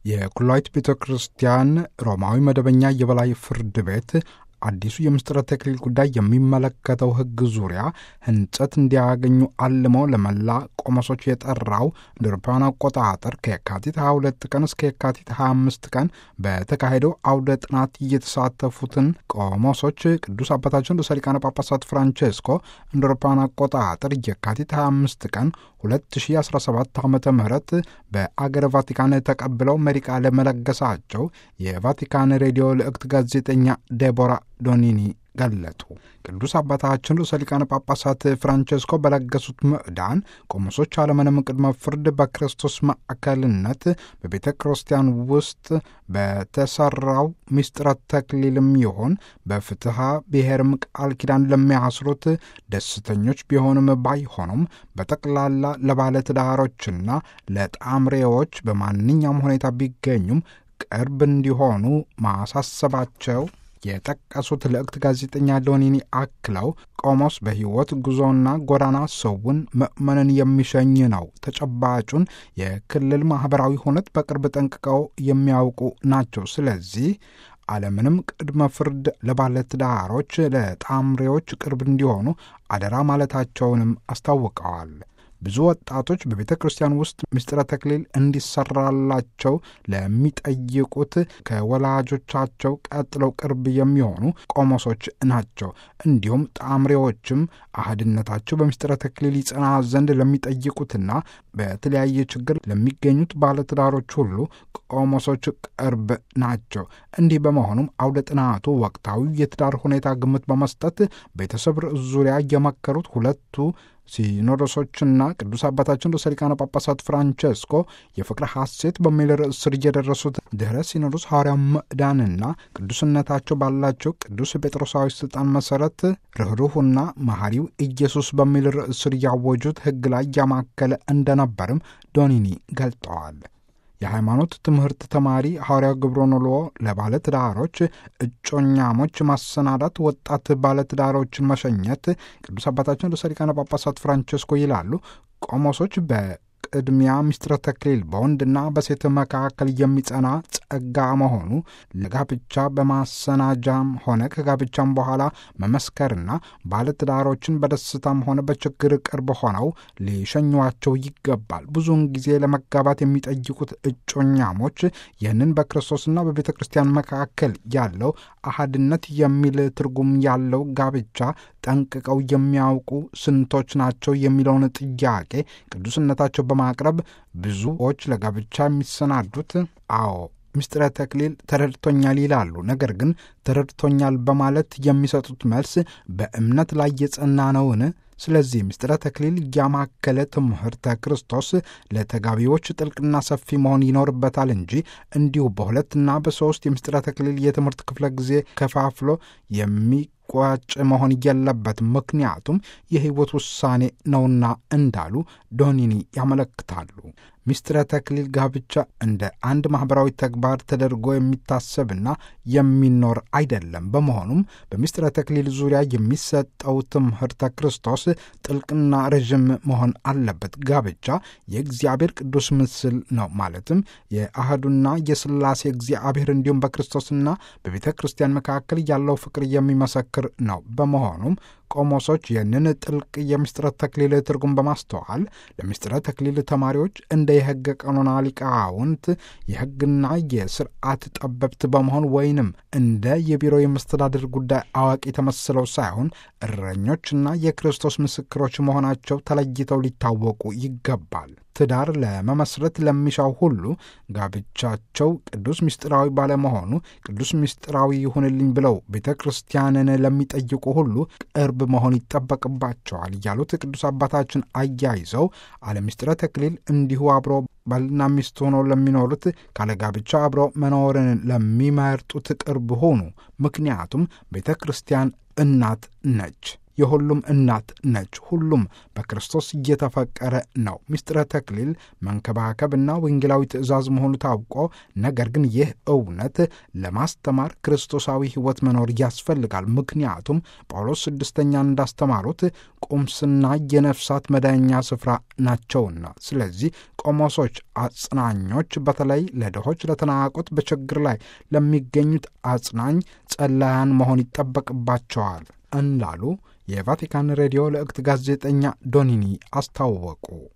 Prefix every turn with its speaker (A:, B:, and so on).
A: የኩላዊት ቤተ ክርስቲያን ሮማዊ መደበኛ የበላይ ፍርድ ቤት አዲሱ የምስጢረ ተክሊል ጉዳይ የሚመለከተው ሕግ ዙሪያ ሕንጸት እንዲያገኙ አልመው ለመላ ቆሞሶች የጠራው እንደ አውሮፓውያን አቆጣጠር ከየካቲት 22 ቀን እስከ የካቲት 25 ቀን በተካሄደው አውደ ጥናት እየተሳተፉትን ቆሞሶች ቅዱስ አባታችን ርዕሰ ሊቃነ ጳጳሳት ፍራንቼስኮ እንደ አውሮፓውያን አቆጣጠር የካቲት 25 ቀን 2017 ዓ ም በአገረ ቫቲካን ተቀብለው መሪ ቃለ መለገሳቸው የቫቲካን ሬዲዮ ልዕክት ጋዜጠኛ ዴቦራ ዶኒኒ ገለጡ። ቅዱስ አባታችን ርዕሰ ሊቃነ ጳጳሳት ፍራንቼስኮ በለገሱት ምዕዳን ቆሞሶች አለምንም ቅድመ ፍርድ በክርስቶስ ማዕከልነት በቤተ ክርስቲያን ውስጥ በተሰራው ምስጢረ ተክሊልም ይሆን በፍትሐ ብሔርም ቃል ኪዳን ለሚያስሩት ደስተኞች ቢሆንም ባይሆኑም በጠቅላላ ለባለትዳሮችና ለጣምሬዎች በማንኛውም ሁኔታ ቢገኙም ቅርብ እንዲሆኑ ማሳሰባቸው የጠቀሱት ልዕክት ጋዜጠኛ ዶኒኒ አክለው ቆሞስ በሕይወት ጉዞና ጎዳና ሰውን ምእመንን የሚሸኝ ነው። ተጨባጩን የክልል ማኅበራዊ ሁነት በቅርብ ጠንቅቀው የሚያውቁ ናቸው። ስለዚህ አለምንም ቅድመ ፍርድ ለባለትዳሮች፣ ለጣምሬዎች ቅርብ እንዲሆኑ አደራ ማለታቸውንም አስታውቀዋል። ብዙ ወጣቶች በቤተ ክርስቲያን ውስጥ ምስጢረ ተክሊል እንዲሰራላቸው ለሚጠይቁት ከወላጆቻቸው ቀጥለው ቅርብ የሚሆኑ ቆሞሶች ናቸው። እንዲሁም ጣምሬዎችም አህድነታቸው በምስጢረ ተክሊል ይጸና ዘንድ ለሚጠይቁትና በተለያየ ችግር ለሚገኙት ባለትዳሮች ሁሉ ቆሞሶች ቅርብ ናቸው። እንዲህ በመሆኑም አውደ ጥናቱ ወቅታዊ የትዳር ሁኔታ ግምት በመስጠት ቤተሰብ ርዕስ ዙሪያ የመከሩት ሁለቱ ሲኖዶሶችና ቅዱስ አባታችን ርዕሰ ሊቃነ ጳጳሳት ፍራንቼስኮ የፍቅረ ሐሴት በሚል ርዕስ ስር የደረሱት ድኅረ ሲኖዶስ ሐዋርያው ምዕዳንና ቅዱስነታቸው ባላቸው ቅዱስ ጴጥሮሳዊ ሥልጣን መሠረት ርኅሩህና መሐሪው ኢየሱስ በሚል ርዕስ ስር ያወጁት ሕግ ላይ ያማከለ እንደነበርም ዶኒኒ ገልጠዋል። የሃይማኖት ትምህርት ተማሪ ሐዋርያው ግብረኖሎ ለባለትዳሮች እጮኛሞች ማሰናዳት፣ ወጣት ባለትዳሮችን መሸኘት ቅዱስ አባታችን ርዕሰ ሊቃነ ጳጳሳት ፍራንቼስኮ ይላሉ። ቆሞሶች በቅድሚያ ምስጢረ ተክሊል በወንድና በሴት መካከል የሚጸና ጸጋ መሆኑ ለጋብቻ በማሰናጃም ሆነ ከጋብቻም በኋላ መመስከርና ባለትዳሮችን በደስታም ሆነ በችግር ቅርብ ሆነው ሊሸኟቸው ይገባል። ብዙውን ጊዜ ለመጋባት የሚጠይቁት እጮኛሞች ይህንን በክርስቶስና በቤተ ክርስቲያን መካከል ያለው አሃድነት የሚል ትርጉም ያለው ጋብቻ ጠንቅቀው የሚያውቁ ስንቶች ናቸው የሚለውን ጥያቄ ቅዱስነታቸው በማቅረብ ብዙዎች ለጋብቻ የሚሰናዱት አዎ ምስጢረ ተክሊል ተረድቶኛል ይላሉ። ነገር ግን ተረድቶኛል በማለት የሚሰጡት መልስ በእምነት ላይ የጸና ነውን? ስለዚህ ምስጢረ ተክሊል ያማከለ ትምህርተ ክርስቶስ ለተጋቢዎች ጥልቅና ሰፊ መሆን ይኖርበታል እንጂ እንዲሁ በሁለትና በሦስት የምስጢረ ተክሊል የትምህርት ክፍለ ጊዜ ከፋፍሎ የሚቋጭ መሆን የለበትም። ምክንያቱም የሕይወት ውሳኔ ነውና እንዳሉ ዶኒኒ ያመለክታሉ። ምስጢረ ተክሊል ጋብቻ እንደ አንድ ማኅበራዊ ተግባር ተደርጎ የሚታሰብና የሚኖር አይደለም። በመሆኑም በምስጢረ ተክሊል ዙሪያ የሚሰጠው ትምህርተ ክርስቶስ ጥልቅና ረዥም መሆን አለበት። ጋብቻ የእግዚአብሔር ቅዱስ ምስል ነው። ማለትም የአህዱና የሥላሴ እግዚአብሔር እንዲሁም በክርስቶስና በቤተ ክርስቲያን መካከል ያለው ፍቅር የሚመሰክር ነው። በመሆኑም ቆሞሶች ይህንን ጥልቅ የምስጢረ ተክሊል ትርጉም በማስተዋል ለምስጢረ ተክሊል ተማሪዎች እንደ የሕገ ቀኖና ሊቃውንት የሕግና የስርዓት ጠበብት በመሆን ወይንም እንደ የቢሮ የመስተዳድር ጉዳይ አዋቂ ተመስለው ሳይሆን እረኞችና የክርስቶስ ምስክሮች መሆናቸው ተለይተው ሊታወቁ ይገባል። ትዳር ለመመስረት ለሚሻው ሁሉ ጋብቻቸው ቅዱስ ምስጢራዊ ባለመሆኑ ቅዱስ ምስጢራዊ ይሁንልኝ ብለው ቤተ ክርስቲያንን ለሚጠይቁ ሁሉ ቅርብ መሆን ይጠበቅባቸዋል ያሉት ቅዱስ አባታችን አያይዘው አለ ምስጢረ ተክሊል እንዲሁ አብሮ ባልና ሚስት ሆነው ለሚኖሩት ካለ ጋብቻ አብረው መኖርን ለሚመርጡት ቅርብ ሆኑ። ምክንያቱም ቤተ ክርስቲያን እናት ነች። የሁሉም እናት ነች። ሁሉም በክርስቶስ እየተፈቀረ ነው። ምስጢረ ተክሊል መንከባከብና ወንጌላዊ ትእዛዝ መሆኑ ታውቆ፣ ነገር ግን ይህ እውነት ለማስተማር ክርስቶሳዊ ሕይወት መኖር ያስፈልጋል። ምክንያቱም ጳውሎስ ስድስተኛን እንዳስተማሩት ቁምስና የነፍሳት መዳኛ ስፍራ ናቸውና። ስለዚህ ቆሞሶች፣ አጽናኞች፣ በተለይ ለድሆች፣ ለተናቁት፣ በችግር ላይ ለሚገኙት አጽናኝ ጸላያን መሆን ይጠበቅባቸዋል እንዳሉ የቫቲካን ሬዲዮ ለእክት ጋዜጠኛ ዶኒኒ አስታወቁ።